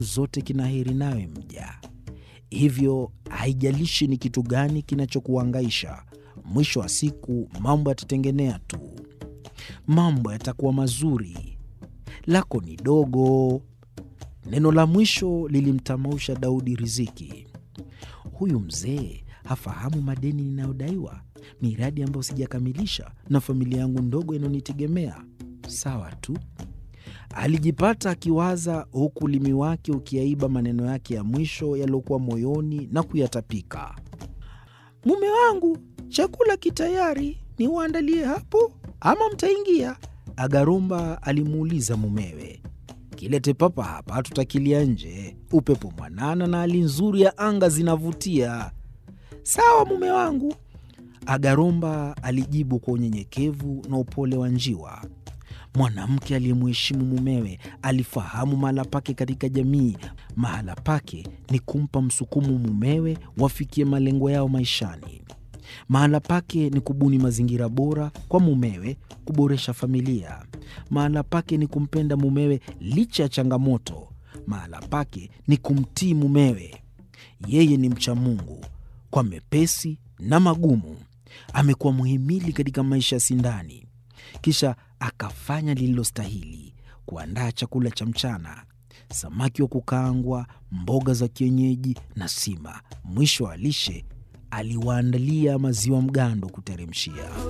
zote kina heri nawe mja. Hivyo haijalishi ni kitu gani kinachokuhangaisha, mwisho wa siku mambo yatatengenea tu, mambo yatakuwa mazuri. Lako ni dogo. Neno la mwisho lilimtamausha Daudi riziki. Huyu mzee hafahamu madeni ninayodaiwa, miradi ambayo sijakamilisha, na familia yangu ndogo inayonitegemea. Sawa tu, alijipata akiwaza, huku ulimi wake ukiaiba maneno yake ya mwisho yaliyokuwa moyoni na kuyatapika. Mume wangu, chakula kitayari, niwaandalie hapo ama mtaingia? Agarumba alimuuliza mumewe. Kilete papa hapa, tutakilia nje. Upepo mwanana na hali nzuri ya anga zinavutia. Sawa mume wangu, Agaromba alijibu kwa unyenyekevu na upole wa njiwa. Mwanamke aliyemheshimu mumewe alifahamu mahala pake katika jamii. Mahala pake ni kumpa msukumo mumewe wafikie malengo yao maishani. Mahala pake ni kubuni mazingira bora kwa mumewe, kuboresha familia. Mahala pake ni kumpenda mumewe licha ya changamoto. Mahala pake ni kumtii mumewe. Yeye ni mcha Mungu kwa mepesi na magumu. Amekuwa muhimili katika maisha ya Sindani. Kisha akafanya lililostahili, kuandaa chakula cha mchana, samaki wa kukaangwa, mboga za kienyeji na sima. Mwisho wa lishe aliwaandalia maziwa mgando kuteremshia.